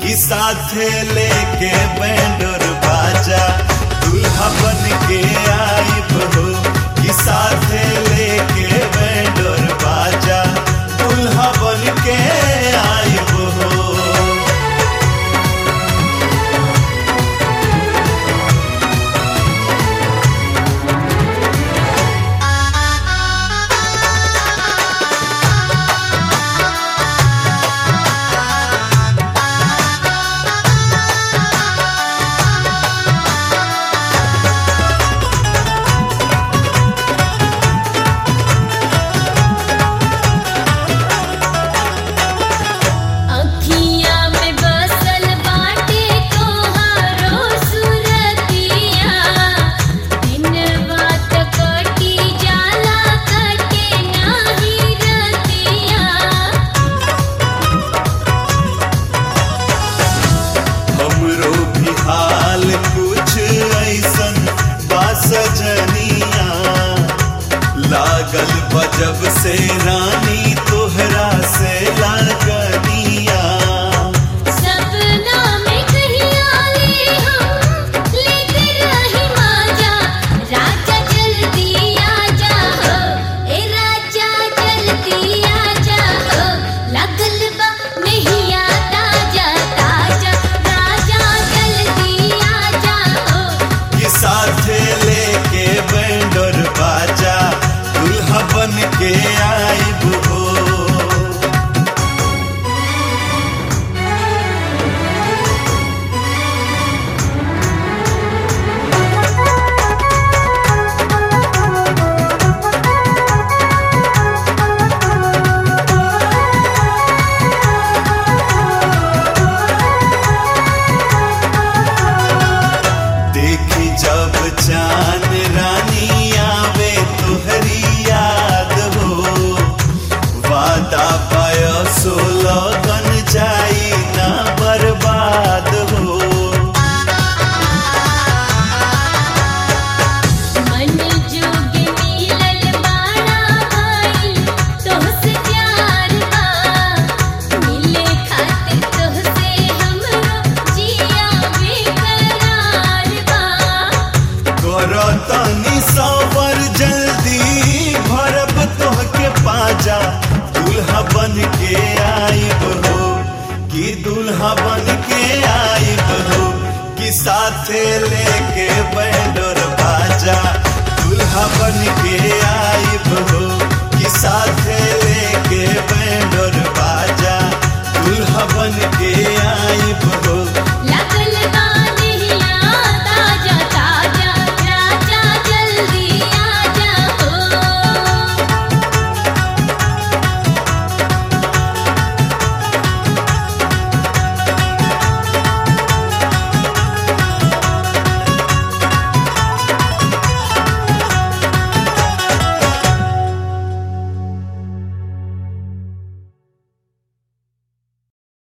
कि साथे लेके बैंडर बाजा दूल्हा बन के आइब हो कि साथे लेके बैंडर बाजा दूल्हा बन के आइब हो अखियाँ में बसल बाटे तोहारो सुरतिया दिन बात कटी जाला कटे नाही रतिया हमरो भी हाल कुछ ऐसन बा सजनिया लागल बजब से रानी तोहरा से लागनिया सपना में कहीं आले हम लेते रही माजा राजा जल्दी आजा हो ए राजा जल्दी आजा हो लगल बा नहीं ताजा ताजा राजा जल्दी आजा हो कि साथे लेके बैंडर बाजा दूल्हा बन के आइब हो देखी जब चांद रानी आवे तुहरी याद हो वादा पाय सोलह गन जाई ना बर्बाद हो मन जोग मिलल बाड़ा भाई तोहसे प्यार बा मिले खातिर तोहसे हमरो जिया बेकरार बा करो तनी सवर जल्दी भरब तोहके पाजा दूल्हा बन के आइब हो कि दूल्हा बन के आइब हो कि साथे लेके बैंडर बाजा दूल्हा बन के आइब हो कि साथे लेके बैंडर बाजा दूल्हा बन के